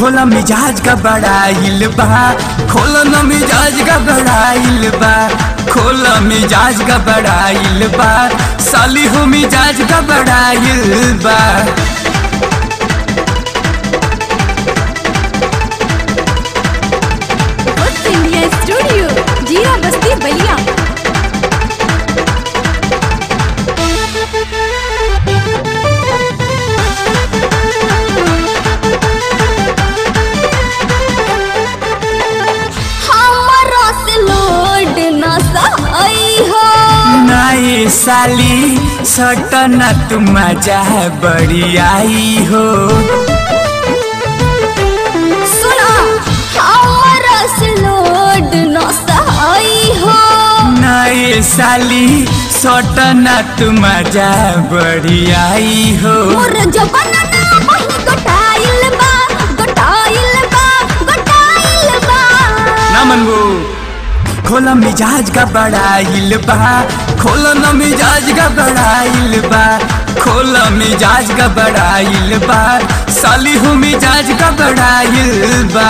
खोला मिजाज का बड़ाइल बा खोला न मिजाज का बड़ाइल बा खोला मिजाज का बड़ाइल बा साली हो मिजाज का बड़ाइल बा What's India Studio? जीरा बस्ती बलिया हमारा से लोड ना सही हो नाई साली सटना तू मजा बड़ी आई हो सुना हमारा से लोड ना सही हो नाई साली सटना तू मजा बड़ी आई हो मोर जबाना ना बही गोटाइल बा गोटाइल बा गोटाइल बा ना मनबू खोला मिजाज का बड़ाइल बा खोला न मिजाज का बड़ाइल बा खोला मिजाज का बड़ाइल बा साली हो मिजाज का बड़ाइल बा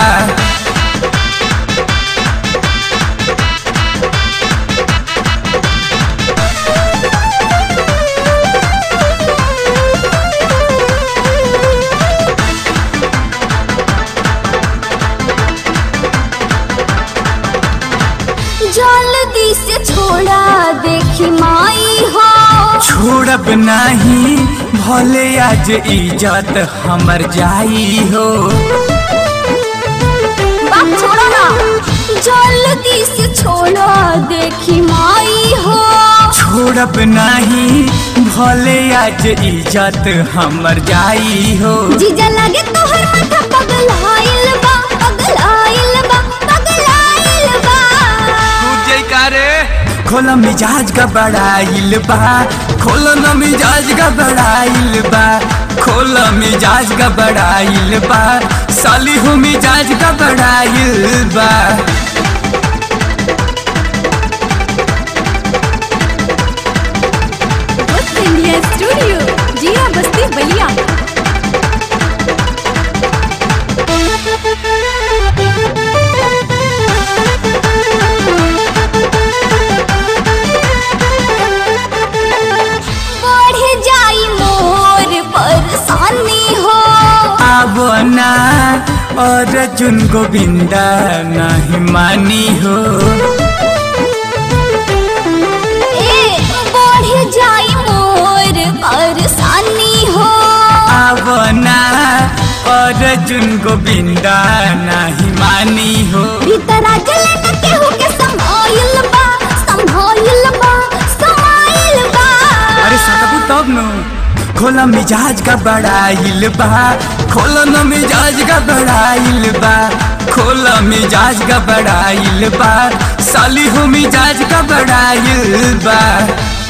जल्दी से छोड़ा देखी माई हो छोड़ब नहीं भले आज इज्जत हमर जाई हो बात छोड़ो ना जल्दी से छोड़ा देखी माई हो छोड़ब नहीं भले आज इज्जत हमर जाई हो जीजा लगे तोहर माथा पगलाइल बा पगलाइल बा पगलाइल बा खोला मिजाज का बड़ाइल बा खोला न मिजाज का बड़ाइल बा खोला मिजाज का बड़ाइल बा साली हो मिजाज का बड़ाइल बा What's India Studio? जीरा बस्ती बलिया बढ़ जाई मोर परेशानी हो अब ना और अर्जुन गोविंदा नहीं मानी हो ए बढ़ जाई मोर परेशानी हो अब ना और अर्जुन गोविंदा नहीं मानी हो भीतरा जले न केहू के समाइल बा समाइल बा समाइल बा अरे सकबू तब नु खोला मिजाज का बड़ाइल बा खोला न मिजाज का बड़ाइल बा खोला मिजाज का बड़ाइल बा साली हो मिजाज का बड़ाइल बा